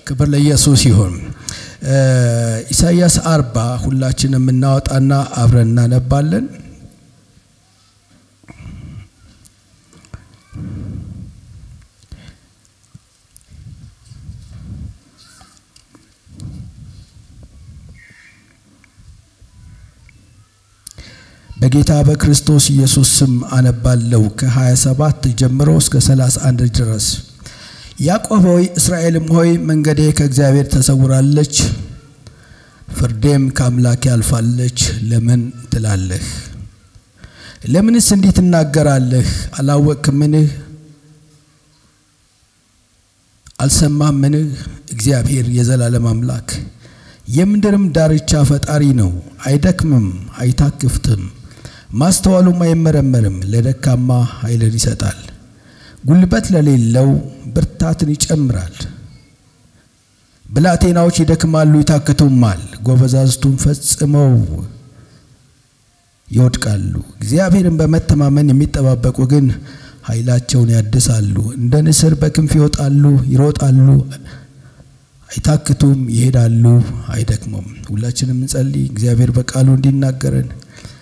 ክብር ለኢየሱስ ይሁን። ኢሳይያስ አርባ ሁላችን የምናወጣና አብረን እናነባለን። በጌታ በክርስቶስ ኢየሱስ ስም አነባለሁ ከ27 ጀምሮ እስከ 31 ድረስ። ያዕቆብ ሆይ እስራኤልም ሆይ መንገዴ ከእግዚአብሔር ተሰውራለች፣ ፍርዴም ከአምላኬ አልፋለች ለምን ትላለህ? ለምንስ እንዲህ ትናገራለህ? አላወቅህምን? አልሰማህምን? እግዚአብሔር የዘላለም አምላክ የምድርም ዳርቻ ፈጣሪ ነው። አይደክምም፣ አይታክፍትም፣ ማስተዋሉም አይመረመርም። ለደካማ ኃይልን ይሰጣል፣ ጉልበት ለሌለው ብርታትን ይጨምራል። ብላቴናዎች ይደክማሉ፣ ይታክቱማል፣ ጎበዛዝቱም ፈጽመው ይወድቃሉ። እግዚአብሔርን በመተማመን የሚጠባበቁ ግን ኃይላቸውን ያድሳሉ። እንደ ንስር በክንፍ ይወጣሉ፣ ይሮጣሉ አይታክቱም፣ ይሄዳሉ፣ አይደክሙም። ሁላችንም እንጸልይ። እግዚአብሔር በቃሉ እንዲናገረን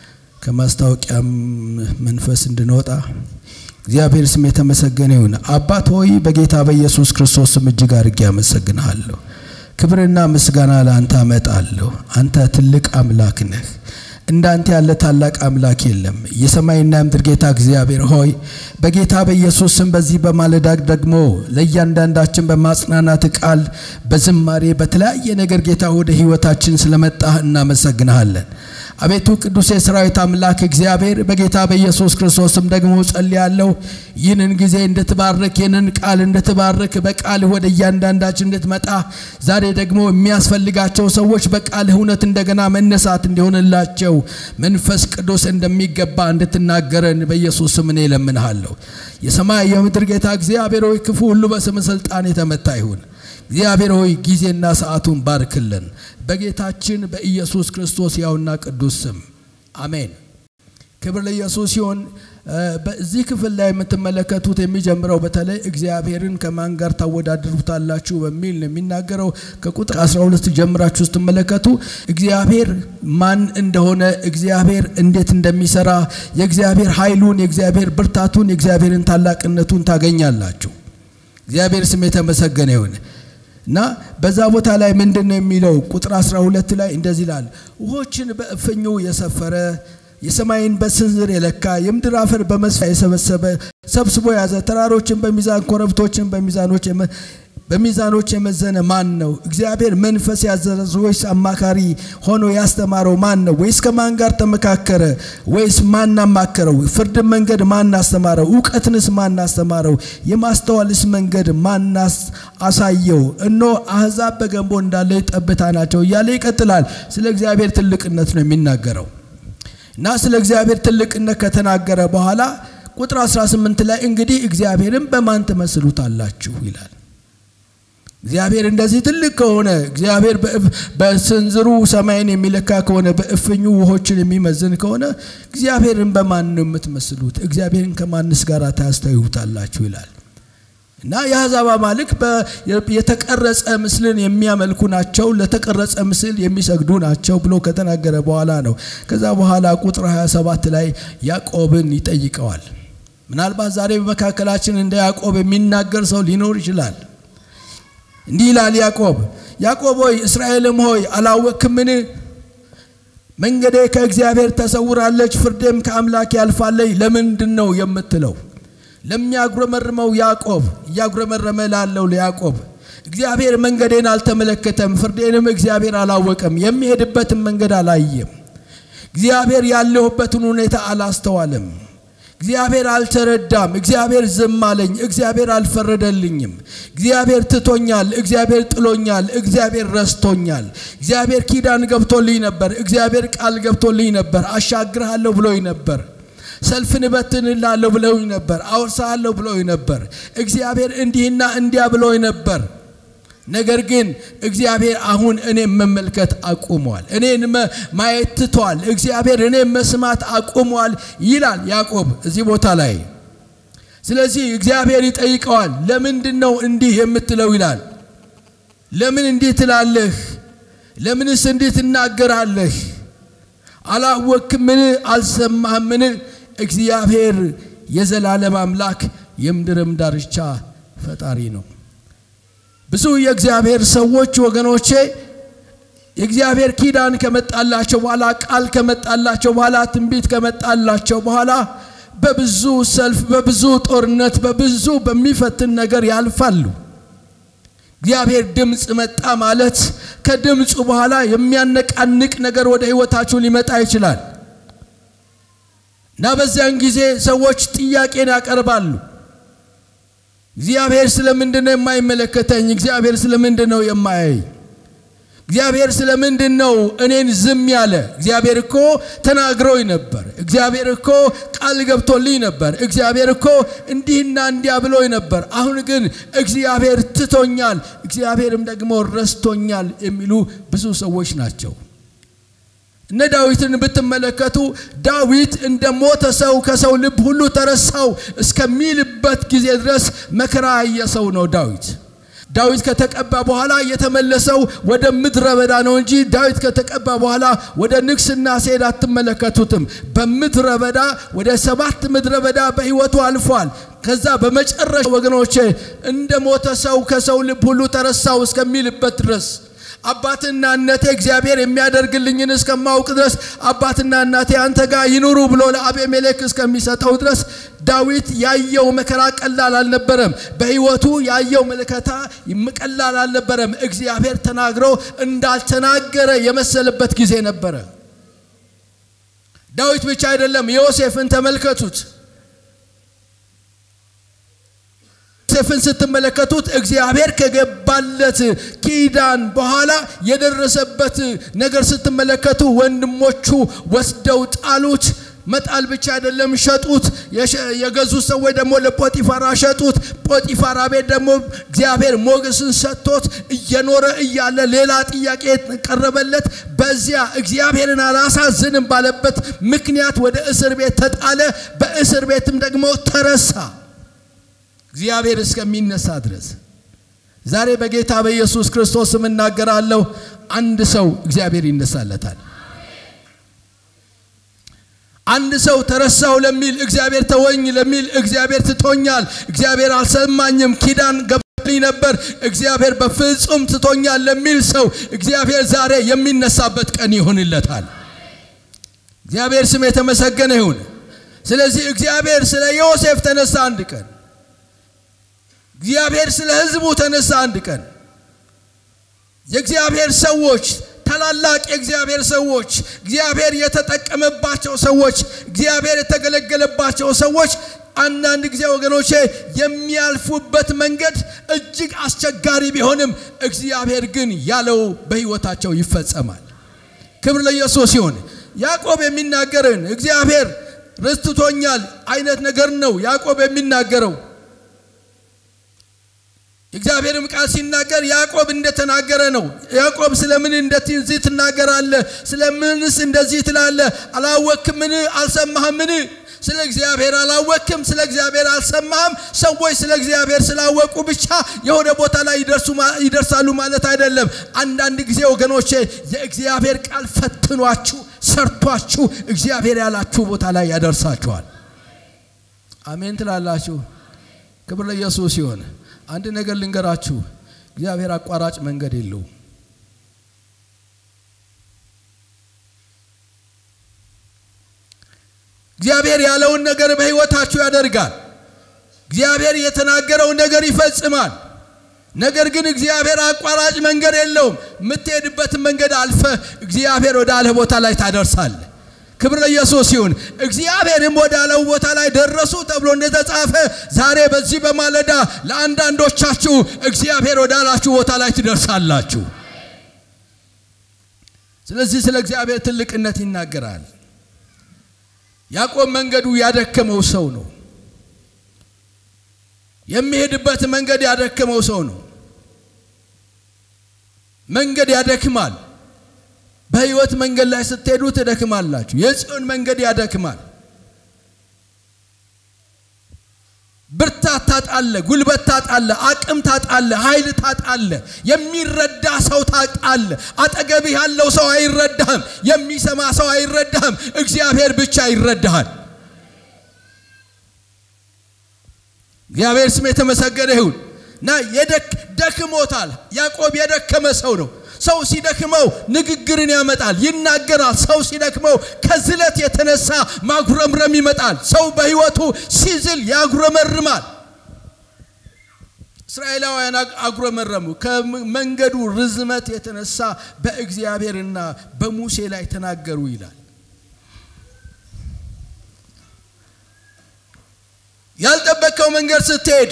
ከማስታወቂያም መንፈስ እንድንወጣ እግዚአብሔር ስም የተመሰገነ ይሁን። አባት ሆይ በጌታ በኢየሱስ ክርስቶስ ስም እጅግ አድርጌ አመሰግንሃለሁ። ክብርና ምስጋና ለአንተ አመጣለሁ። አንተ ትልቅ አምላክ ነህ። እንዳንተ ያለ ታላቅ አምላክ የለም። የሰማይና ምድር ጌታ እግዚአብሔር ሆይ በጌታ በኢየሱስ ስም በዚህ በማለዳ ደግሞ ለእያንዳንዳችን በማጽናናት ቃል፣ በዝማሬ በተለያየ ነገር ጌታ ወደ ህይወታችን ስለመጣህ እናመሰግንሃለን። አቤቱ ቅዱስ የሰራዊት አምላክ እግዚአብሔር በጌታ በኢየሱስ ክርስቶስም ደግሞ ጸልያለሁ። ይህንን ጊዜ እንድትባርክ ይህንን ቃል እንድትባርክ በቃልህ ወደ እያንዳንዳችን እንድትመጣ ዛሬ ደግሞ የሚያስፈልጋቸው ሰዎች በቃልህ እውነት እንደገና መነሳት እንዲሆንላቸው መንፈስ ቅዱስ እንደሚገባ እንድትናገረን በኢየሱስ ስም እኔ እለምንሃለሁ። የሰማይ የምድር ጌታ እግዚአብሔር ሆይ ክፉ ሁሉ በስም ስልጣን የተመታ ይሁን። እግዚአብሔር ሆይ ጊዜና ሰዓቱን ባርክልን በጌታችን በኢየሱስ ክርስቶስ ያውና ቅዱስ ስም አሜን። ክብር ለኢየሱስ ሲሆን በዚህ ክፍል ላይ የምትመለከቱት የሚጀምረው በተለይ እግዚአብሔርን ከማን ጋር ታወዳድሩታላችሁ በሚል ነው የሚናገረው። ከቁጥር 12 ጀምራችሁ ስትመለከቱ እግዚአብሔር ማን እንደሆነ፣ እግዚአብሔር እንዴት እንደሚሰራ፣ የእግዚአብሔር ኃይሉን፣ የእግዚአብሔር ብርታቱን፣ የእግዚአብሔርን ታላቅነቱን ታገኛላችሁ። እግዚአብሔር ስም የተመሰገነ ይሁን። እና በዛ ቦታ ላይ ምንድን ነው የሚለው? ቁጥር 12 ላይ እንደዚህ ይላል፣ ውሆችን በእፍኙ የሰፈረ የሰማይን በስንዝር የለካ የምድር አፈር በመስፊያ የሰበሰበ ሰብስቦ የያዘ ተራሮችን በሚዛን ኮረብቶችን በሚዛኖች በሚዛኖች የመዘነ ማን ነው? እግዚአብሔር መንፈስ ያዘዘ ወይስ አማካሪ ሆኖ ያስተማረው ማን ነው? ወይስ ከማን ጋር ተመካከረ? ወይስ ማን አማከረው? ፍርድን መንገድ ማን አስተማረው? እውቀትንስ ማን አስተማረው? የማስተዋልስ መንገድ ማን አሳየው? እኖ አሕዛብ በገንቦ እንዳለ ጠብታ ናቸው እያለ ይቀጥላል። ስለ እግዚአብሔር ትልቅነት ነው የሚናገረው እና ስለ እግዚአብሔር ትልቅነት ከተናገረ በኋላ ቁጥር 18 ላይ እንግዲህ እግዚአብሔርን በማን ትመስሉታላችሁ ይላል። እግዚአብሔር እንደዚህ ትልቅ ከሆነ እግዚአብሔር በስንዝሩ ሰማይን የሚለካ ከሆነ በእፍኙ ውሆችን የሚመዝን ከሆነ እግዚአብሔርን በማን ነው የምትመስሉት? እግዚአብሔርን ከማንስ ጋር ታስተያዩታላችሁ ይላል እና የአሕዛብ አማልክ የተቀረጸ ምስልን የሚያመልኩ ናቸው፣ ለተቀረጸ ምስል የሚሰግዱ ናቸው ብሎ ከተናገረ በኋላ ነው። ከዛ በኋላ ቁጥር 27 ላይ ያዕቆብን ይጠይቀዋል። ምናልባት ዛሬ በመካከላችን እንደ ያዕቆብ የሚናገር ሰው ሊኖር ይችላል። እንዲህ ይላል ያዕቆብ፣ ያዕቆብ ሆይ እስራኤልም ሆይ አላወቅህምን? መንገዴ ከእግዚአብሔር ተሰውራለች፣ ፍርዴም ከአምላክ ያልፋለች ለምንድን ነው የምትለው? ለሚያጉረመርመው ያዕቆብ እያጉረመረመ ላለው ለያዕቆብ እግዚአብሔር መንገዴን አልተመለከተም፣ ፍርዴንም እግዚአብሔር አላወቀም፣ የሚሄድበትን መንገድ አላየም። እግዚአብሔር ያለሁበትን ሁኔታ አላስተዋለም። እግዚአብሔር አልተረዳም። እግዚአብሔር ዝም አለኝ። እግዚአብሔር አልፈረደልኝም። እግዚአብሔር ትቶኛል። እግዚአብሔር ጥሎኛል። እግዚአብሔር ረስቶኛል። እግዚአብሔር ኪዳን ገብቶልኝ ነበር። እግዚአብሔር ቃል ገብቶልኝ ነበር። አሻግርሃለሁ ብሎኝ ነበር። ሰልፍን እበትንልሃለሁ ብለውኝ ነበር። አወርሳለሁ ብሎኝ ነበር። እግዚአብሔር እንዲህና እንዲያ ብሎኝ ነበር። ነገር ግን እግዚአብሔር አሁን እኔም መመልከት አቁሟል። እኔን ማየት ትቷል። እግዚአብሔር እኔም መስማት አቁሟል ይላል ያዕቆብ እዚህ ቦታ ላይ። ስለዚህ እግዚአብሔር ይጠይቀዋል። ለምንድን ነው እንዲህ የምትለው ይላል። ለምን እንዲህ ትላለህ? ለምንስ እንዲህ ትናገራለህ? አላወቅምን? አልሰማህምን? እግዚአብሔር የዘላለም አምላክ የምድርም ዳርቻ ፈጣሪ ነው። ብዙ የእግዚአብሔር ሰዎች ወገኖቼ የእግዚአብሔር ኪዳን ከመጣላቸው በኋላ ቃል ከመጣላቸው በኋላ ትንቢት ከመጣላቸው በኋላ በብዙ ሰልፍ፣ በብዙ ጦርነት፣ በብዙ በሚፈትን ነገር ያልፋሉ። እግዚአብሔር ድምፅ መጣ ማለት ከድምፁ በኋላ የሚያነቃንቅ ነገር ወደ ህይወታችሁ ሊመጣ ይችላል እና በዚያን ጊዜ ሰዎች ጥያቄን ያቀርባሉ። እግዚአብሔር ስለምንድን ነው የማይመለከተኝ? እግዚአብሔር ስለምንድን ነው የማያይ? እግዚአብሔር ስለምንድን ነው እኔን ዝም ያለ? እግዚአብሔር እኮ ተናግሮኝ ነበር። እግዚአብሔር እኮ ቃል ገብቶልኝ ነበር። እግዚአብሔር እኮ እንዲህና እንዲያ ብሎኝ ነበር። አሁን ግን እግዚአብሔር ትቶኛል፣ እግዚአብሔርም ደግሞ ረስቶኛል የሚሉ ብዙ ሰዎች ናቸው። እነ ዳዊትን ብትመለከቱ ዳዊት እንደ ሞተ ሰው ከሰው ልብ ሁሉ ተረሳው እስከሚልበት ጊዜ ድረስ መከራ ያየ ሰው ነው ዳዊት። ዳዊት ከተቀባ በኋላ የተመለሰው ወደ ምድረ በዳ ነው እንጂ ዳዊት ከተቀባ በኋላ ወደ ንግስና ሲሄድ አትመለከቱትም። በምድረ በዳ ወደ ሰባት ምድረ በዳ በህይወቱ አልፏል። ከዛ በመጨረሻ ወገኖቼ እንደ ሞተ ሰው ከሰው ልብ ሁሉ ተረሳው እስከሚልበት ድረስ አባትና እናቴ እግዚአብሔር የሚያደርግልኝን እስከማውቅ ድረስ አባትና እናቴ አንተ ጋር ይኑሩ ብሎ ለአቤሜሌክ እስከሚሰጠው ድረስ ዳዊት ያየው መከራ ቀላል አልነበረም። በህይወቱ ያየው ምልከታ ቀላል አልነበረም። እግዚአብሔር ተናግሮ እንዳልተናገረ የመሰለበት ጊዜ ነበረ። ዳዊት ብቻ አይደለም፣ ዮሴፍን ተመልከቱት። ዮሴፍን ስትመለከቱት እግዚአብሔር ከገባለት ኪዳን በኋላ የደረሰበት ነገር ስትመለከቱ ወንድሞቹ ወስደው ጣሉት። መጣል ብቻ አይደለም ሸጡት። የገዙት ሰዎች ደግሞ ለጶጢፋራ ሸጡት። ጶጢፋራ ቤት ደግሞ እግዚአብሔር ሞገስን ሰጥቶት እየኖረ እያለ ሌላ ጥያቄ ቀረበለት። በዚያ እግዚአብሔርን አላሳዝንም ባለበት ምክንያት ወደ እስር ቤት ተጣለ። በእስር ቤትም ደግሞ ተረሳ እግዚአብሔር እስከሚነሳ ድረስ። ዛሬ በጌታ በኢየሱስ ክርስቶስ ስም እናገራለሁ፣ አንድ ሰው እግዚአብሔር ይነሳለታል። አንድ ሰው ተረሳው ለሚል እግዚአብሔር ተወኝ ለሚል እግዚአብሔር ትቶኛል፣ እግዚአብሔር አልሰማኝም፣ ኪዳን ገብቶልኝ ነበር፣ እግዚአብሔር በፍጹም ትቶኛል ለሚል ሰው እግዚአብሔር ዛሬ የሚነሳበት ቀን ይሆንለታል። እግዚአብሔር ስም የተመሰገነ ይሁን። ስለዚህ እግዚአብሔር ስለ ዮሴፍ ተነሳ አንድ ቀን። እግዚአብሔር ስለ ሕዝቡ ተነሳ አንድ ቀን። የእግዚአብሔር ሰዎች ታላላቅ የእግዚአብሔር ሰዎች እግዚአብሔር የተጠቀመባቸው ሰዎች እግዚአብሔር የተገለገለባቸው ሰዎች አንዳንድ ጊዜ ወገኖቼ የሚያልፉበት መንገድ እጅግ አስቸጋሪ ቢሆንም እግዚአብሔር ግን ያለው በሕይወታቸው ይፈጸማል። ክብር ለኢየሱስ ይሁን። ያዕቆብ የሚናገርን እግዚአብሔር ረስትቶኛል አይነት ነገር ነው ያዕቆብ የሚናገረው። የእግዚአብሔርም ቃል ሲናገር ያዕቆብ እንደተናገረ ነው። ያዕቆብ ስለምን እንደዚህ ትናገራለህ? ስለምንስ እንደዚህ ትላለህ? አላወክምን? አልሰማህምን? ስለ እግዚአብሔር አላወክም፣ ስለ እግዚአብሔር አልሰማህም። ሰዎች ስለ እግዚአብሔር ስላወቁ ብቻ የሆነ ቦታ ላይ ይደርሳሉ ማለት አይደለም። አንዳንድ ጊዜ ወገኖቼ የእግዚአብሔር ቃል ፈትኗችሁ፣ ሰርቷችሁ እግዚአብሔር ያላችሁ ቦታ ላይ ያደርሳችኋል። አሜን ትላላችሁ። ክብር ለኢየሱስ ይሁን። አንድ ነገር ልንገራችሁ፣ እግዚአብሔር አቋራጭ መንገድ የለውም። እግዚአብሔር ያለውን ነገር በሕይወታችሁ ያደርጋል። እግዚአብሔር የተናገረውን ነገር ይፈጽማል። ነገር ግን እግዚአብሔር አቋራጭ መንገድ የለውም። የምትሄድበትን መንገድ አልፈ እግዚአብሔር ወደ አለ ቦታ ላይ ታደርሳለህ። ክብር ለኢየሱስ ይሁን። እግዚአብሔርም ወዳለው ቦታ ላይ ደረሱ ተብሎ እንደተጻፈ ዛሬ በዚህ በማለዳ ለአንዳንዶቻችሁ እግዚአብሔር ወዳላችሁ ቦታ ላይ ትደርሳላችሁ። ስለዚህ ስለ እግዚአብሔር ትልቅነት ይናገራል። ያዕቆብ መንገዱ ያደከመው ሰው ነው። የሚሄድበት መንገድ ያደከመው ሰው ነው። መንገድ ያደክማል። በህይወት መንገድ ላይ ስትሄዱ ትደክማላችሁ። የጽዮን መንገድ ያደክማል። ብርታ ብርታት ታጣለ፣ ጉልበት ታጣለ፣ አቅም ታጣለ፣ ኃይል ታጣለ፣ የሚረዳ ሰው ታጣለ። አጠገብህ ያለው ሰው አይረዳህም፣ የሚሰማ ሰው አይረዳህም። እግዚአብሔር ብቻ ይረዳሃል። እግዚአብሔር ስም የተመሰገነ ይሁን እና ደክሞታል። ያዕቆብ የደከመ ሰው ነው። ሰው ሲደክመው ንግግርን ያመጣል፣ ይናገራል። ሰው ሲደክመው ከዝለት የተነሳ ማጉረምረም ይመጣል። ሰው በሕይወቱ ሲዝል ያጉረመርማል። እስራኤላውያን አጉረመረሙ። ከመንገዱ ርዝመት የተነሳ በእግዚአብሔርና በሙሴ ላይ ተናገሩ ይላል። ያልጠበቀው መንገድ ስትሄድ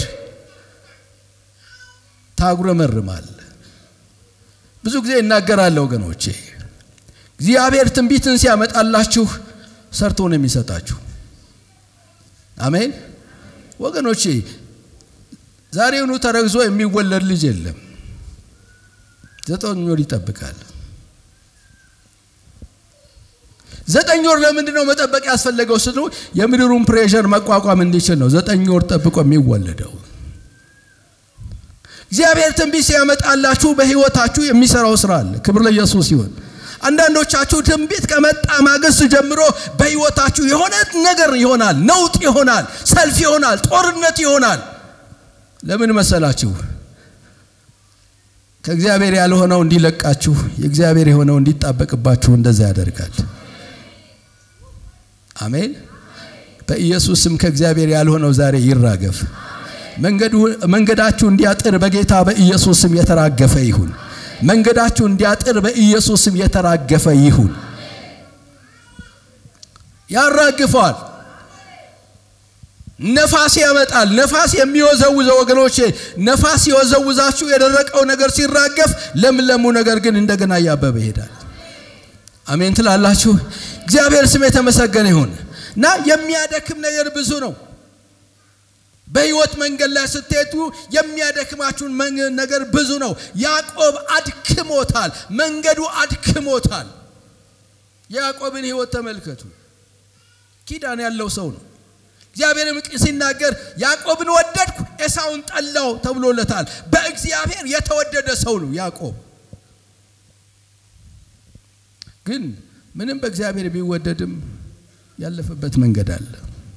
ታጉረመርማል። ብዙ ጊዜ እናገራለሁ ወገኖቼ፣ እግዚአብሔር ትንቢትን ሲያመጣላችሁ ሰርቶ ነው የሚሰጣችሁ። አሜን ወገኖቼ፣ ዛሬውኑ ተረግዞ የሚወለድ ልጅ የለም። ዘጠኝ ወር ይጠብቃል። ዘጠኝ ወር ለምንድን ነው መጠበቅ ያስፈለገው? ስሉ የምድሩን ፕሬሸር መቋቋም እንዲችል ነው ዘጠኝ ወር ጠብቆ የሚወለደው። እግዚአብሔር ትንቢት ሲያመጣላችሁ በሕይወታችሁ የሚሰራው ስራ አለ። ክብር ለኢየሱስ ይሁን። አንዳንዶቻችሁ ትንቢት ከመጣ ማግስት ጀምሮ በሕይወታችሁ የሆነ ነገር ይሆናል፣ ነውጥ ይሆናል፣ ሰልፍ ይሆናል፣ ጦርነት ይሆናል። ለምን መሰላችሁ? ከእግዚአብሔር ያልሆነው እንዲለቃችሁ፣ የእግዚአብሔር የሆነው እንዲጣበቅባችሁ እንደዛ ያደርጋል። አሜን። በኢየሱስ ስም ከእግዚአብሔር ያልሆነው ዛሬ ይራገፍ። መንገዳችሁ እንዲያጥር በጌታ በኢየሱስ ስም የተራገፈ ይሁን። መንገዳችሁ እንዲያጥር በኢየሱስ ስም የተራገፈ ይሁን። ያራግፈዋል። ነፋስ ያመጣል። ነፋስ የሚወዘውዘው ወገኖቼ፣ ነፋስ የወዘውዛችሁ የደረቀው ነገር ሲራገፍ፣ ለምለሙ ነገር ግን እንደገና እያበበ ይሄዳል። አሜን ትላላችሁ። እግዚአብሔር ስም የተመሰገነ ይሁን እና የሚያደክም ነገር ብዙ ነው። በህይወት መንገድ ላይ ስትሄዱ የሚያደክማችሁን ነገር ብዙ ነው። ያዕቆብ አድክሞታል፣ መንገዱ አድክሞታል። የያዕቆብን ህይወት ተመልከቱ። ኪዳን ያለው ሰው ነው። እግዚአብሔርም ሲናገር ያዕቆብን ወደድኩ ኤሳውን ጠላው ተብሎለታል። በእግዚአብሔር የተወደደ ሰው ነው ያዕቆብ። ግን ምንም በእግዚአብሔር ቢወደድም ያለፈበት መንገድ አለ።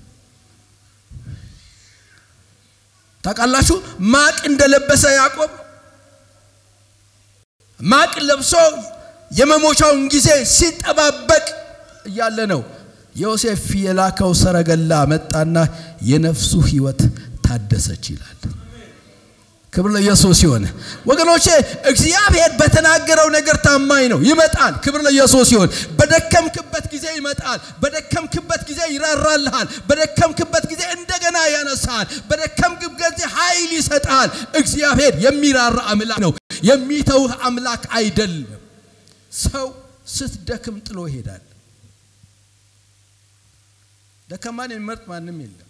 ታውቃላችሁ፣ ማቅ እንደለበሰ ያዕቆብ ማቅ ለብሶ የመሞቻውን ጊዜ ሲጠባበቅ እያለ ነው ዮሴፍ የላከው ሰረገላ መጣና የነፍሱ ህይወት ታደሰች ይላል። ክብር ለኢየሱስ ይሁን። ወገኖቼ እግዚአብሔር በተናገረው ነገር ታማኝ ነው። ይመጣል። ክብር ለኢየሱስ ይሁን። በደከምክበት ጊዜ ይመጣል። በደከምክበት ጊዜ ይራራልሃል። በደከምክበት ጊዜ እንደገና ያነሳል። በደከምክበት ጊዜ ኃይል ይሰጣል። እግዚአብሔር የሚራራ አምላክ ነው። የሚተውህ አምላክ አይደለም። ሰው ስትደክም ጥሎ ይሄዳል። ደከማን የሚመርጥ ማንም የለም።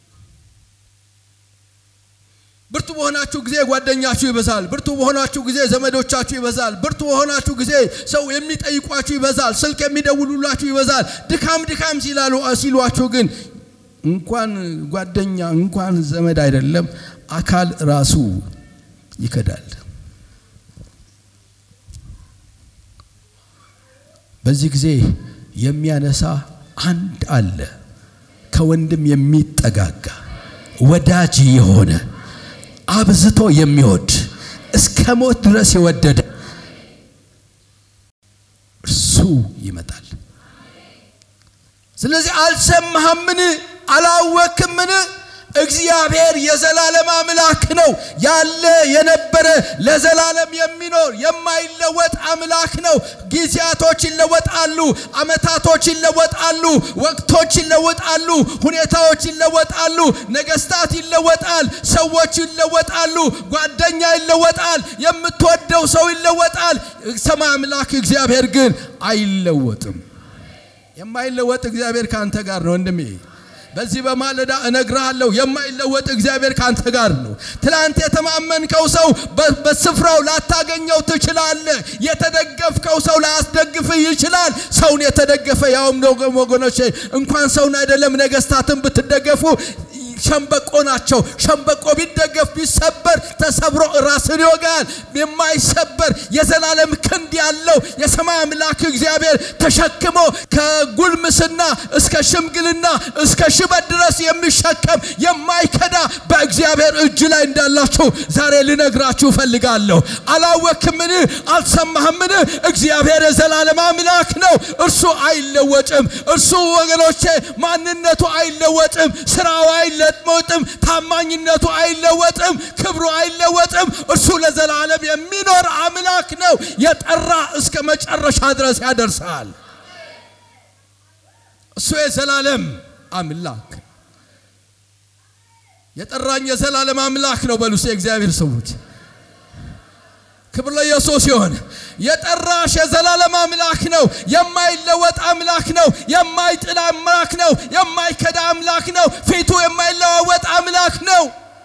ብርቱ በሆናችሁ ጊዜ ጓደኛችሁ ይበዛል። ብርቱ በሆናችሁ ጊዜ ዘመዶቻችሁ ይበዛል። ብርቱ በሆናችሁ ጊዜ ሰው የሚጠይቋችሁ ይበዛል። ስልክ የሚደውሉላችሁ ይበዛል። ድካም ድካም ሲላሉ ሲሏችሁ ግን እንኳን ጓደኛ እንኳን ዘመድ አይደለም አካል ራሱ ይከዳል። በዚህ ጊዜ የሚያነሳ አንድ አለ፣ ከወንድም የሚጠጋጋ ወዳጅ የሆነ አብዝቶ የሚወድ እስከ ሞት ድረስ የወደደ እርሱ ይመጣል። ስለዚህ አልሰማህምን? አላወክምን? እግዚአብሔር የዘላለም አምላክ ነው። ያለ የነበረ ለዘላለም የሚኖር የማይለወጥ አምላክ ነው። ጊዜያቶች ይለወጣሉ፣ አመታቶች ይለወጣሉ፣ ወቅቶች ይለወጣሉ፣ ሁኔታዎች ይለወጣሉ፣ ነገስታት ይለወጣል፣ ሰዎች ይለወጣሉ፣ ጓደኛ ይለወጣል፣ የምትወደው ሰው ይለወጣል። ሰማይ አምላክ እግዚአብሔር ግን አይለወጥም። የማይለወጥ እግዚአብሔር ከአንተ ጋር ነው ወንድሜ። በዚህ በማለዳ እነግርሃለሁ የማይለወጥ እግዚአብሔር ካንተ ጋር ነው። ትላንት የተማመንከው ሰው በስፍራው ላታገኘው ትችላለህ። የተደገፍከው ሰው ላያስደግፍህ ይችላል። ሰውን የተደገፈ ያውም ነው ወገኖቼ፣ እንኳን ሰውን አይደለም ነገስታትን ብትደገፉ ሸምበቆ ናቸው። ሸምበቆ ቢደገፍ ቢሰበር ተሰብሮ ራስን ይወጋል። የማይሰበር የዘላለም ክንድ ያለው የሰማይ አምላክ እግዚአብሔር ተሸክሞ ከጉልምስና እስከ ሽምግልና እስከ ሽበት ድረስ የሚሸከም የማይከዳ በእግዚአብሔር እጅ ላይ እንዳላችሁ ዛሬ ልነግራችሁ እፈልጋለሁ። አላወክምን? አልሰማህምን? እግዚአብሔር የዘላለም አምላክ ነው። እርሱ አይለወጥም። እርሱ ወገኖቼ ማንነቱ አይለወጥም። ስራው አይለወጥም። ታማኝነቱ አይለወጥም። ክብሩ አይለወጥም። እርሱ ለዘላለም የሚኖር አምላክ ነው። የጠራ እስከ መጨረሻ ድረስ ያደርሳል። እሱ የዘላለም አምላክ የጠራኝ የዘላለም አምላክ ነው። በሉስ የእግዚአብሔር ሰዎች ክብር ለኢየሱስ ይሁን። የጠራሽ የዘላለም አምላክ ነው። የማይለወጥ አምላክ ነው። የማይጥል አምላክ ነው። የማይከዳ አምላክ ነው። ፊቱ የማይለዋወጥ አምላክ ነው።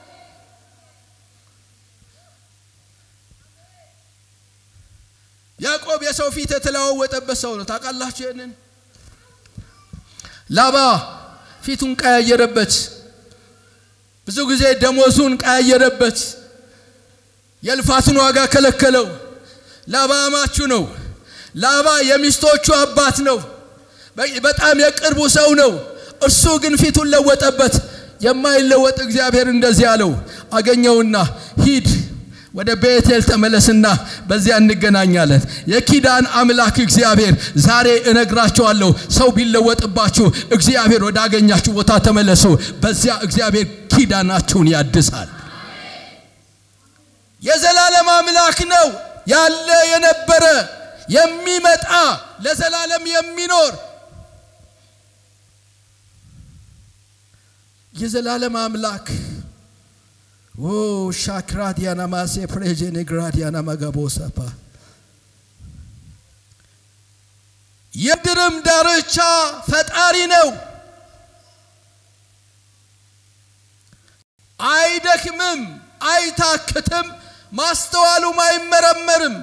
ያዕቆብ የሰው ፊት የተለዋወጠበት ሰው ነው። ታውቃላችሁ ይህንን ላባ ፊቱን ቀያየረበት። ብዙ ጊዜ ደሞዙን ቀያየረበት። የልፋቱን ዋጋ ከለከለው። ላባ አማቹ ነው። ላባ የሚስቶቹ አባት ነው። በጣም የቅርቡ ሰው ነው። እርሱ ግን ፊቱን ለወጠበት። የማይለወጥ እግዚአብሔር እንደዚህ አለው፣ አገኘውና ሂድ ወደ ቤቴል ተመለስና በዚያ እንገናኛለን። የኪዳን አምላክ እግዚአብሔር ዛሬ እነግራቸዋለሁ። ሰው ቢለወጥባችሁ እግዚአብሔር ወዳገኛችሁ ቦታ ተመለሱ። በዚያ እግዚአብሔር ኪዳናችሁን ያድሳል። የዘላለም አምላክ ነው። ያለ የነበረ የሚመጣ ለዘላለም የሚኖር የዘላለም አምላክ ኦ ሻክራዲያና ማሴ ፕሬጀኔ ግራዲያና መጋቦሰፓ የምድርም ዳርቻ ፈጣሪ ነው። አይደክምም፣ አይታክትም፣ ማስተዋሉም አይመረመርም።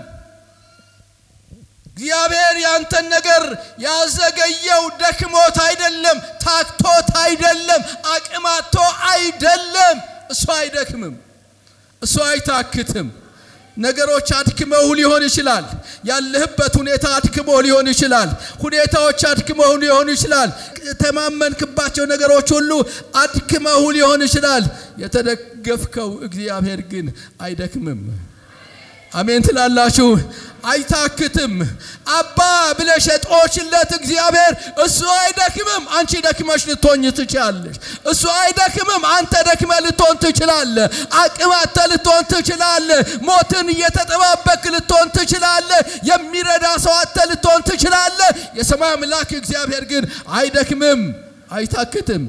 እግዚአብሔር ያንተን ነገር ያዘገየው ደክሞት አይደለም፣ ታክቶት አይደለም፣ አቅማቶ አይደለም። እሱ አይደክምም፣ እሱ አይታክትም። ነገሮች አድክመው ሊሆን ይችላል። ያለህበት ሁኔታ አድክመው ሊሆን ይችላል። ሁኔታዎች አድክመው ሊሆን ይችላል። የተማመንክባቸው ነገሮች ሁሉ አድክመው ሊሆን ይችላል። የተደገፍከው እግዚአብሔር ግን አይደክምም። አሜን ትላላችሁ። አይታክትም። አባ ብለሽ የጦችለት እግዚአብሔር እሱ አይደክምም። አንቺ ደክመሽ ልትሆኝ ትችላለሽ። እሱ አይደክምም። አንተ ደክመ ልትሆን ትችላለ። አቅም አተ ልትሆን ትችላለ። ሞትን እየተጠባበክ ልትሆን ትችላለ። የሚረዳ ሰው አተ ልትሆን ትችላለ። የሰማይ አምላክ እግዚአብሔር ግን አይደክምም፣ አይታክትም።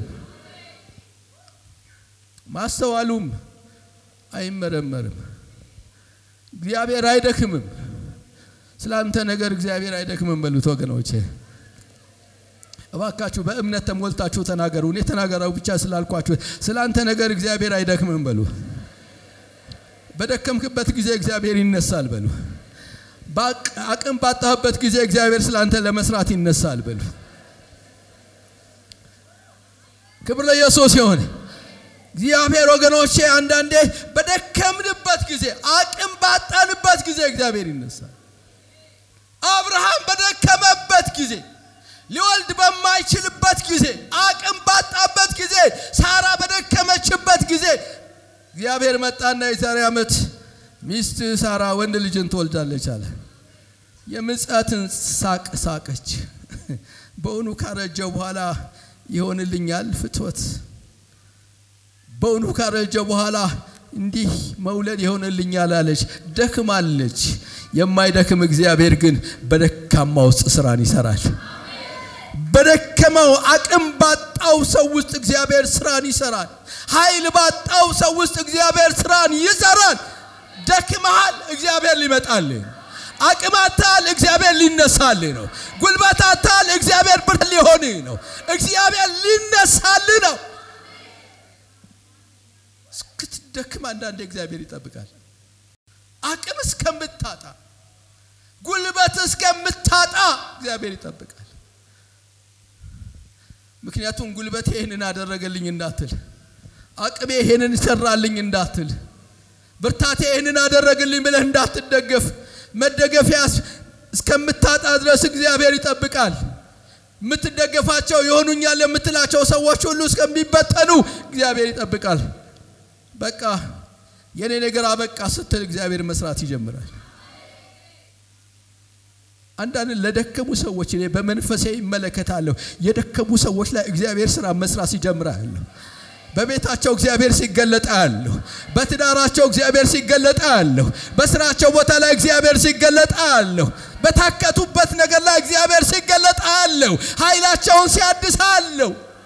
ማስተዋሉም አይመረመርም። እግዚአብሔር አይደክምም። ስለ አንተ ነገር እግዚአብሔር አይደክምም በሉት ወገኖቼ። እባካችሁ በእምነት ተሞልታችሁ ተናገሩ። እኔ ተናገረው ብቻ ስላልኳችሁ ስለ አንተ ነገር እግዚአብሔር አይደክምም በሉ። በደከምክበት ጊዜ እግዚአብሔር ይነሳል በሉ። አቅም ባጣህበት ጊዜ እግዚአብሔር ስለ አንተ ለመስራት ይነሳል በሉ። ክብር ለኢየሱስ ይሁን። እግዚአብሔር ወገኖቼ አንዳንዴ በደከምንበት ጊዜ አቅም ባጣንበት ጊዜ እግዚአብሔር ይነሳል። አብርሃም በደከመበት ጊዜ ሊወልድ በማይችልበት ጊዜ አቅም ባጣበት ጊዜ ሳራ በደከመችበት ጊዜ እግዚአብሔር መጣና የዛሬ ዓመት ሚስት ሳራ ወንድ ልጅን ትወልዳለች አለ። የምጽአትን ሳቅ ሳቀች። በእውኑ ካረጀው በኋላ ይሆንልኛል ፍትወት በእውኑ ካረጀ በኋላ እንዲህ መውለድ ይሆንልኛል አለች። ደክማለች። የማይደክም እግዚአብሔር ግን በደካማ ውስጥ ስራን ይሰራል። በደከመው አቅም ባጣው ሰው ውስጥ እግዚአብሔር ስራን ይሰራል። ኃይል ባጣው ሰው ውስጥ እግዚአብሔር ስራን ይሰራል። ደክመሃል፣ እግዚአብሔር ሊመጣልህ አቅማታል፣ እግዚአብሔር ሊነሳልህ ነው። ጉልበታታል፣ እግዚአብሔር ብርት ሊሆንህ ነው። እግዚአብሔር ሊነሳልህ ነው። እስክትደክም አንዳንዴ እግዚአብሔር ይጠብቃል። አቅም እስከምታጣ ጉልበት እስከምታጣ እግዚአብሔር ይጠብቃል። ምክንያቱም ጉልበት ይህንን አደረገልኝ እንዳትል፣ አቅሜ ይሄንን ይሰራልኝ እንዳትል፣ ብርታቴ ይህንን አደረግልኝ ብለህ እንዳትደገፍ፣ መደገፊያ እስከምታጣ ድረስ እግዚአብሔር ይጠብቃል። የምትደገፋቸው የሆኑኛል የምትላቸው ሰዎች ሁሉ እስከሚበተኑ እግዚአብሔር ይጠብቃል። በቃ የኔ ነገር አበቃ ስትል እግዚአብሔር መስራት ይጀምራል። አንዳንድ ለደከሙ ሰዎች እኔ በመንፈሴ ይመለከታለሁ። የደከሙ ሰዎች ላይ እግዚአብሔር ስራ መስራት ይጀምራል። በቤታቸው እግዚአብሔር ሲገለጣ ያለሁ፣ በትዳራቸው እግዚአብሔር ሲገለጣ ያለሁ፣ በስራቸው ቦታ ላይ እግዚአብሔር ሲገለጣ ያለሁ፣ በታከቱበት ነገር ላይ እግዚአብሔር ሲገለጣ ያለሁ፣ ኃይላቸውን ሲያድስ አለሁ።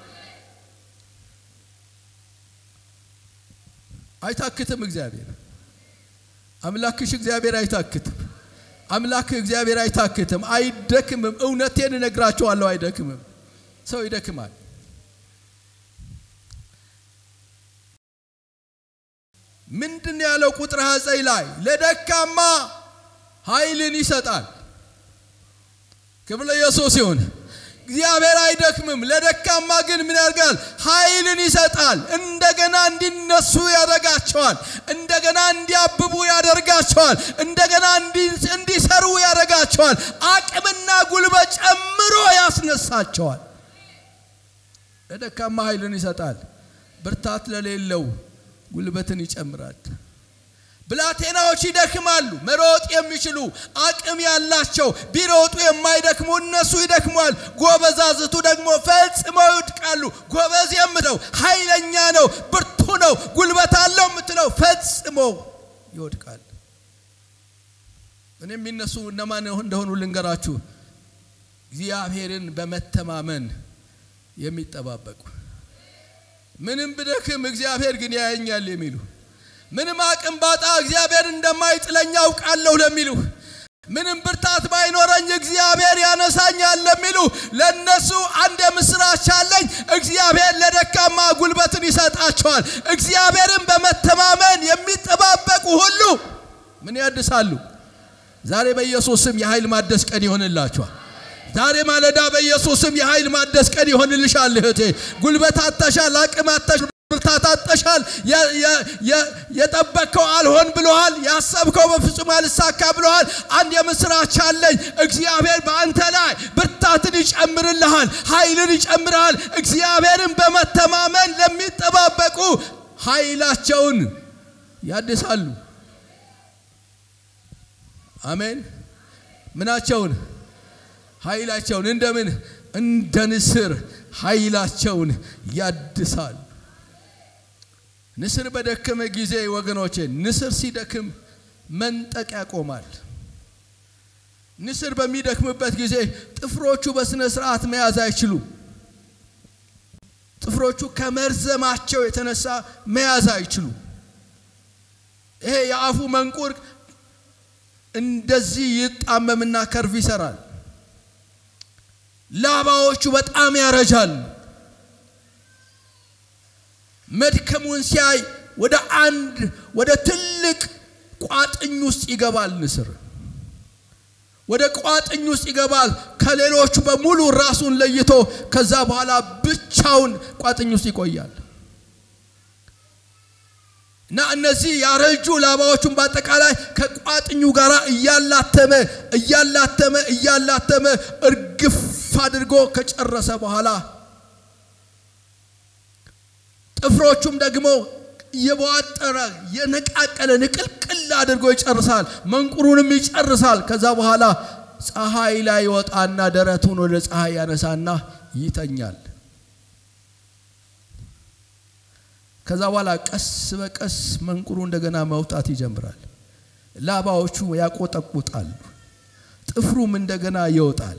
አይታክትም። እግዚአብሔር አምላክሽ እግዚአብሔር አይታክትም። አምላክ እግዚአብሔር አይታክትም፣ አይደክምም። እውነቴን እነግራቸዋለሁ፣ አይደክምም። ሰው ይደክማል። ምንድን ያለው ቁጥር ሀፀይ ላይ ለደካማ ኃይልን ይሰጣል። ክብር ለኢየሱስ ይሁን። እግዚአብሔር አይደክምም። ለደካማ ግን ምን ያደርጋል? ኃይልን ይሰጣል። እንደገና እንዲነሱ ያደርጋቸዋል። እንደገና እንዲያብቡ ያደርጋቸዋል። እንደገና እንዲሰሩ ያደርጋቸዋል። አቅምና ጉልበት ጨምሮ ያስነሳቸዋል። ለደካማ ኃይልን ይሰጣል። ብርታት ለሌለው ጉልበትን ይጨምራል። ብላቴናዎች ይደክማሉ። መሮጥ የሚችሉ አቅም ያላቸው ቢሮጡ የማይደክሙ እነሱ ይደክሟል። ጎበዛዝቱ ደግሞ ፈጽመው ይወድቃሉ። ጎበዝ የምለው ኃይለኛ ነው፣ ብርቱ ነው፣ ጉልበት አለው የምትለው ፈጽሞ ይወድቃል። እኔ የሚነሱ እነማን እንደሆኑ ልንገራችሁ። እግዚአብሔርን በመተማመን የሚጠባበቁ ምንም ብደክም እግዚአብሔር ግን ያየኛል የሚሉ ምንም አቅም ባጣ እግዚአብሔር እንደማይጥለኝ አውቃለሁ ለሚሉ ምንም ብርታት ባይኖረኝ እግዚአብሔር ያነሳኛል ለሚሉ ለነሱ አንድ የምስራች አለኝ። እግዚአብሔር ለደካማ ጉልበትን ይሰጣቸዋል። እግዚአብሔርን በመተማመን የሚጠባበቁ ሁሉ ምን ያድሳሉ? ዛሬ በኢየሱስ ስም የኃይል ማደስ ቀን ይሆንላቸዋል። ዛሬ ማለዳ በኢየሱስ ስም የኃይል ማደስ ቀን ይሆንልሻል እህቴ። ጉልበት አጥተሻል፣ አቅም አጥተሻል፣ ብርታት አጥተሻል። የጠበቅከው አልሆን ብሎሃል። ያሰብከው በፍጹም አልሳካ ብሎሃል። አንድ የምስራች አለኝ። እግዚአብሔር በአንተ ላይ ብርታትን ይጨምርልሃል፣ ኃይልን ይጨምርሃል። እግዚአብሔርን በመተማመን ለሚጠባበቁ ኃይላቸውን ያድሳሉ። አሜን። ምናቸውን ኃይላቸውን እንደምን እንደ ንስር ኃይላቸውን ያድሳል። ንስር በደከመ ጊዜ ወገኖቼ፣ ንስር ሲደክም መንጠቅ ያቆማል። ንስር በሚደክምበት ጊዜ ጥፍሮቹ በስነ ስርዓት መያዝ አይችሉም። ጥፍሮቹ ከመርዘማቸው የተነሳ መያዝ አይችሉም። ይሄ የአፉ መንቁር እንደዚህ ይጣመምና ከርቭ ይሰራል። ላባዎቹ በጣም ያረጃል። መድከሙን ሲያይ ወደ አንድ ወደ ትልቅ ቋጥኝ ውስጥ ይገባል። ንስር ወደ ቋጥኝ ውስጥ ይገባል። ከሌሎቹ በሙሉ ራሱን ለይቶ ከዛ በኋላ ብቻውን ቋጥኝ ውስጥ ይቆያል። እና እነዚህ ያረጁ ላባዎቹን በአጠቃላይ ከቋጥኙ ጋር እያላተመ እያላተመ እያላተመ እርግፍ አድርጎ ከጨረሰ በኋላ ጥፍሮቹም ደግሞ የቧጠረ የነቃቀለ ንቅልቅል አድርጎ ይጨርሳል። መንቁሩንም ይጨርሳል። ከዛ በኋላ ፀሐይ ላይ ይወጣና ደረቱን ወደ ፀሐይ ያነሳና ይተኛል። ከዛ በኋላ ቀስ በቀስ መንቁሩ እንደገና መውጣት ይጀምራል። ላባዎቹ ያቆጠቁጣሉ። ጥፍሩም እንደገና ይወጣል።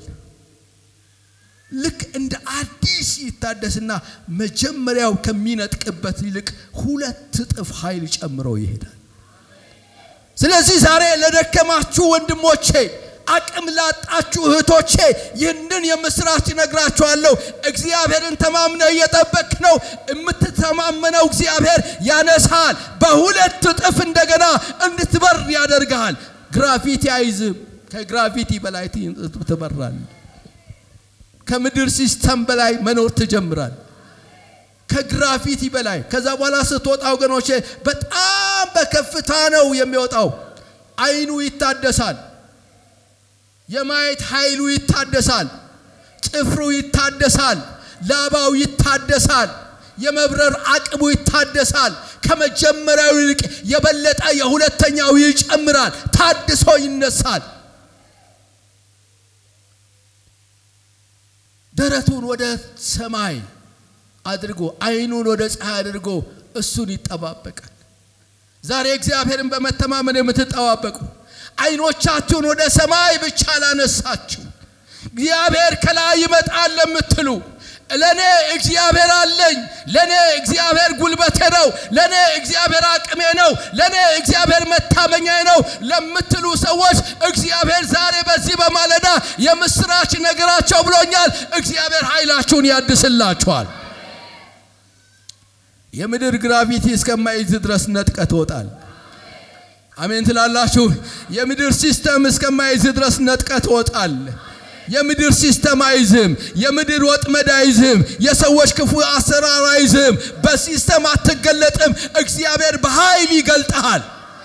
ልክ እንደ አዲስ ይታደስና መጀመሪያው ከሚነጥቅበት ይልቅ ሁለት እጥፍ ኃይል ጨምሮ ይሄዳል። ስለዚህ ዛሬ ለደከማችሁ ወንድሞቼ፣ አቅም ላጣችሁ እህቶቼ ይህንን የምስራች ነግራችኋለሁ። እግዚአብሔርን ተማምነህ እየጠበቅ ነው። የምትተማመነው እግዚአብሔር ያነሳል። በሁለት እጥፍ እንደገና እንድትበር ያደርግሃል። ግራቪቲ አይዝም። ከግራቪቲ በላይ ትበራል። ከምድር ሲስተም በላይ መኖር ትጀምራል። ከግራፊቲ በላይ ከዛ በኋላ ስትወጣ ወገኖቼ በጣም በከፍታ ነው የሚወጣው። አይኑ ይታደሳል። የማየት ኃይሉ ይታደሳል። ጥፍሩ ይታደሳል። ላባው ይታደሳል። የመብረር አቅሙ ይታደሳል። ከመጀመሪያው ይልቅ የበለጠ የሁለተኛው ይጨምራል። ታድሶ ይነሳል። ደረቱን ወደ ሰማይ አድርጎ አይኑን ወደ ፀሐይ አድርጎ እሱን ይጠባበቃል። ዛሬ እግዚአብሔርን በመተማመን የምትጠባበቁ አይኖቻችሁን ወደ ሰማይ ብቻ ላነሳችሁ እግዚአብሔር ከላይ ይመጣል ለምትሉ ለእኔ እግዚአብሔር አለኝ፣ ለእኔ እግዚአብሔር ጉልበቴ ነው፣ ለእኔ እግዚአብሔር አቅሜ ነው፣ ለእኔ እግዚአብሔር መታመኛዬ ነው ለምትሉ ሰዎች እግዚአብሔር ዛሬ በዚህ በማለዳ የምስራች ነገራቸው ብሎኛል። እግዚአብሔር ኃይላችሁን ያድስላችኋል። የምድር ግራቪቲ እስከማይዝ ድረስ ነጥቀ ትወጣል። አሜን ትላላችሁ። የምድር ሲስተም እስከማይዝ ድረስ ነጥቀ ትወጣል። የምድር ሲስተም አይዝም። የምድር ወጥመድ አይዝም። የሰዎች ክፉ አሰራር አይዝም። በሲስተም አትገለጥም። እግዚአብሔር በኃይል ይገልጠሃል።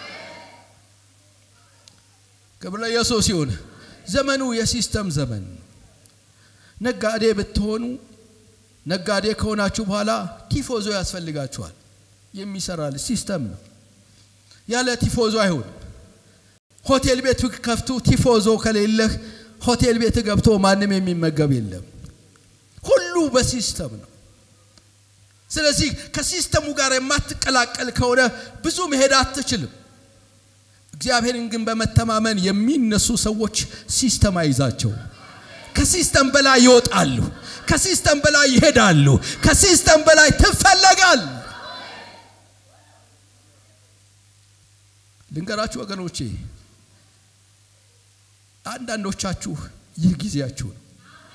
ክብር ለኢየሱስ ይሁን። ዘመኑ የሲስተም ዘመን። ነጋዴ ብትሆኑ ነጋዴ ከሆናችሁ በኋላ ቲፎዞ ያስፈልጋችኋል። የሚሰራል ሲስተም ነው። ያለ ቲፎዞ አይሆን። ሆቴል ቤት ከፍቱ ቲፎዞ ከሌለህ ሆቴል ቤት ገብቶ ማንም የሚመገብ የለም። ሁሉ በሲስተም ነው። ስለዚህ ከሲስተሙ ጋር የማትቀላቀል ከሆነ ብዙ መሄድ አትችልም። እግዚአብሔርን ግን በመተማመን የሚነሱ ሰዎች ሲስተም አይዛቸው። ከሲስተም በላይ ይወጣሉ። ከሲስተም በላይ ይሄዳሉ። ከሲስተም በላይ ትፈለጋል። ልንገራችሁ ወገኖቼ፣ አንዳንዶቻችሁ ይህ ጊዜያችሁ ነው።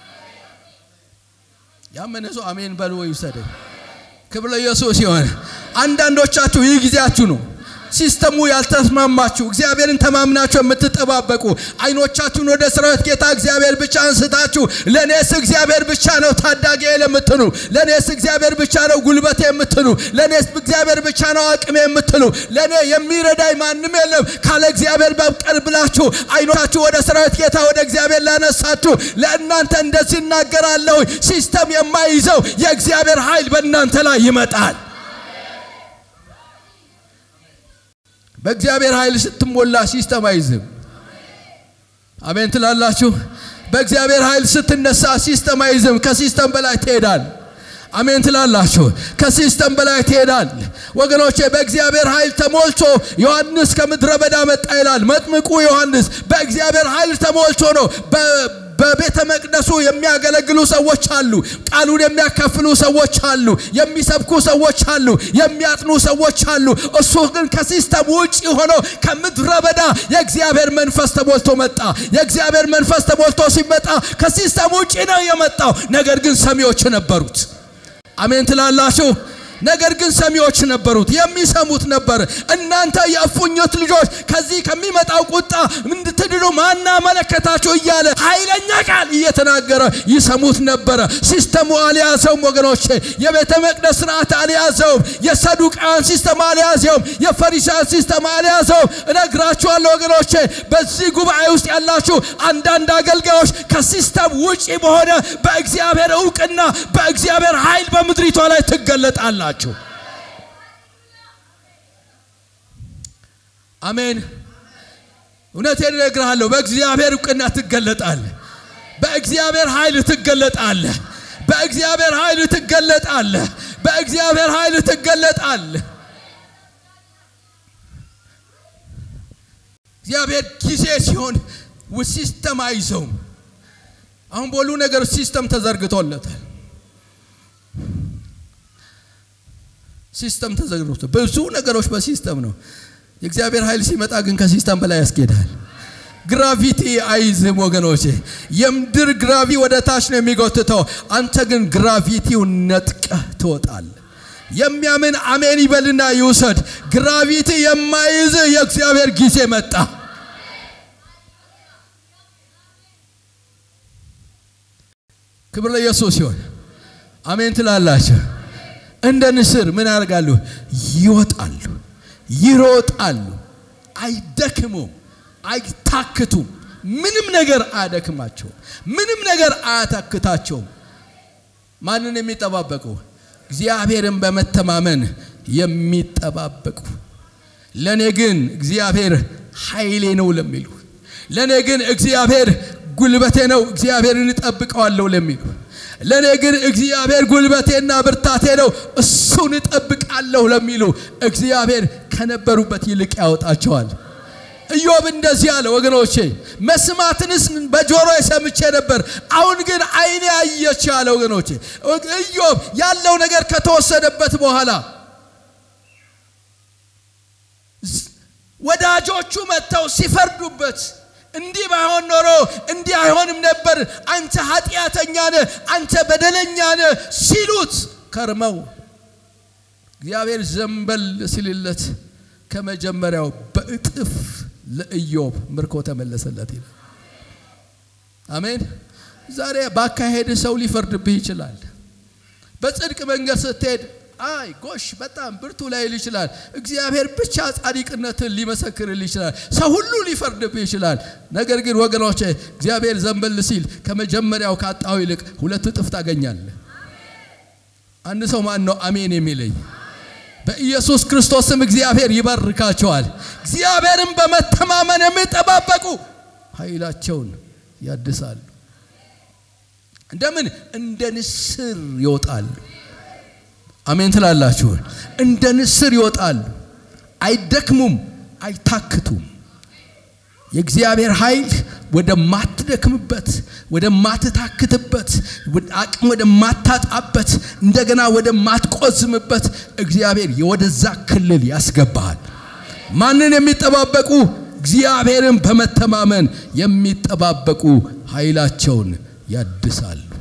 ያመነ ሰው አሜን በሉ ወይ ውሰደኝ። ክብር ለኢየሱስ ይሆን። አንዳንዶቻችሁ ይህ ጊዜያችሁ ነው። ሲስተሙ ያልተስማማችሁ እግዚአብሔርን ተማምናችሁ የምትጠባበቁ አይኖቻችሁን ወደ ሰራዊት ጌታ እግዚአብሔር ብቻ አንስታችሁ ለእኔስ እግዚአብሔር ብቻ ነው ታዳጊ የምትሉ ለእኔስ እግዚአብሔር ብቻ ነው ጉልበቴ የምትሉ ለእኔስ እግዚአብሔር ብቻ ነው አቅሜ የምትሉ ለእኔ የሚረዳኝ ማንም የለም ካለ እግዚአብሔር በቀር ብላችሁ አይኖቻችሁ ወደ ሰራዊት ጌታ ወደ እግዚአብሔር ላነሳችሁ ለእናንተ እንደዚህ እናገራለሁ። ሲስተም የማይዘው የእግዚአብሔር ኃይል በእናንተ ላይ ይመጣል። በእግዚአብሔር ኃይል ስትሞላ ሲስተም አይዝም። አሜን ትላላችሁ። በእግዚአብሔር ኃይል ስትነሳ ሲስተም አይዝም። ከሲስተም በላይ ትሄዳል። አሜን ትላላችሁ። ከሲስተም በላይ ትሄዳል። ወገኖቼ በእግዚአብሔር ኃይል ተሞልቶ ዮሐንስ ከምድረ በዳ መጣ ይላል። መጥምቁ ዮሐንስ በእግዚአብሔር ኃይል ተሞልቶ ነው በቤተ መቅደሱ የሚያገለግሉ ሰዎች አሉ። ቃሉን የሚያካፍሉ ሰዎች አሉ። የሚሰብኩ ሰዎች አሉ። የሚያጥኑ ሰዎች አሉ። እሱ ግን ከሲስተም ውጭ ሆኖ ከምድረ በዳ የእግዚአብሔር መንፈስ ተሞልቶ መጣ። የእግዚአብሔር መንፈስ ተሞልቶ ሲመጣ ከሲስተም ውጭ ነው የመጣው። ነገር ግን ሰሚዎች ነበሩት። አሜን ትላላችሁ። ነገር ግን ሰሚዎች ነበሩት፣ የሚሰሙት ነበር። እናንተ የእፉኝት ልጆች ከዚህ ከሚመጣው ቁጣ እንድትድኑ ማና መለከታችሁ እያለ ኃይለኛ ቃል እየተናገረ ይሰሙት ነበረ። ሲስተሙ አልያዘውም ወገኖቼ። የቤተ መቅደስ ስርዓት አልያዘውም። የሰዱቃን ሲስተም አልያዘውም። የፈሪሳን ሲስተም አልያዘውም። እነግራችኋለሁ ወገኖቼ፣ በዚህ ጉባኤ ውስጥ ያላችሁ አንዳንድ አገልጋዮች ከሲስተም ውጪ በሆነ በእግዚአብሔር እውቅና በእግዚአብሔር ኃይል በምድሪቷ ላይ ትገለጣላችሁ። ናቸው። አሜን። እውነቴን እነግርሃለሁ። በእግዚአብሔር እውቅና ትገለጣለህ። በእግዚአብሔር ኃይል ትገለጣለህ። በእግዚአብሔር ኃይል ትገለጣለህ። በእግዚአብሔር ኃይል ትገለጣለህ። እግዚአብሔር ጊዜ ሲሆን ሲስተም አይዘውም። አሁን በሁሉ ነገር ሲስተም ተዘርግቶለታል። ሲስተም ተዘግሮት ብዙ ነገሮች በሲስተም ነው። የእግዚአብሔር ኃይል ሲመጣ ግን ከሲስተም በላይ ያስኬዳል። ግራቪቲ አይዝም ወገኖቼ። የምድር ግራቪ ወደ ታች ነው የሚጎትተው። አንተ ግን ግራቪቲውን ነጥቀህ ትወጣል። የሚያምን አሜን ይበልና ይውሰድ። ግራቪቲ የማይዝ የእግዚአብሔር ጊዜ መጣ። ክብር ለኢየሱስ ይሁን። አሜን ትላላችሁ። እንደ ንስር ምን ያደርጋሉ? ይወጣሉ፣ ይሮጣሉ፣ አይደክሙም፣ አይታክቱም። ምንም ነገር አያደክማቸውም፣ ምንም ነገር አያታክታቸውም። ማንን የሚጠባበቁ? እግዚአብሔርን በመተማመን የሚጠባበቁ ለእኔ ግን እግዚአብሔር ኃይሌ ነው ለሚሉ ለእኔ ግን እግዚአብሔር ጉልበቴ ነው እግዚአብሔርን እጠብቀዋለሁ ለሚሉ ለእኔ ግን እግዚአብሔር ጉልበቴና ብርታቴ ነው እሱን እጠብቃለሁ ለሚሉ እግዚአብሔር ከነበሩበት ይልቅ ያወጣቸዋል። ኢዮብ እንደዚህ አለ ወገኖቼ፣ መስማትንስ በጆሮ ሰምቼ ነበር፣ አሁን ግን ዓይኔ አየች አለ ወገኖቼ። ኢዮብ ያለው ነገር ከተወሰደበት በኋላ ወዳጆቹ መጥተው ሲፈርዱበት እንዲህ ባይሆን ኖሮ እንዲህ አይሆንም ነበር፣ አንተ ኃጢአተኛ ነህ፣ አንተ በደለኛ ነህ ሲሉት ከርመው እግዚአብሔር ዘንበል ሲልለት ከመጀመሪያው በእጥፍ ለኢዮብ ምርኮ ተመለሰለት ይላል። አሜን። ዛሬ ባካሄድ ሰው ሊፈርድብህ ይችላል። በጽድቅ መንገድ ስትሄድ አይ ጎሽ በጣም ብርቱ ላይል ይችላል። እግዚአብሔር ብቻ ጻድቅነትን ሊመሰክርል ይችላል። ሰው ሁሉ ሊፈርድብህ ይችላል። ነገር ግን ወገኖቼ እግዚአብሔር ዘንበል ሲል ከመጀመሪያው ካጣው ይልቅ ሁለት እጥፍ ታገኛለህ። አንድ ሰው ማን ነው አሜን የሚለኝ? በኢየሱስ ክርስቶስም እግዚአብሔር ይባርካቸዋል። እግዚአብሔርን በመተማመን የሚጠባበቁ ኃይላቸውን ያድሳሉ። እንደምን እንደ ንስር ይወጣሉ። አሜን ትላላችሁ። እንደ ንስር ይወጣሉ፣ አይደክሙም፣ አይታክቱም። የእግዚአብሔር ኃይል ወደማትደክምበት፣ ወደማትታክትበት፣ አቅም ወደማታጣበት፣ እንደገና ወደማትቆዝምበት እግዚአብሔር ወደዛ ክልል ያስገባሃል። ማንን የሚጠባበቁ? እግዚአብሔርን በመተማመን የሚጠባበቁ ኃይላቸውን ያድሳሉ።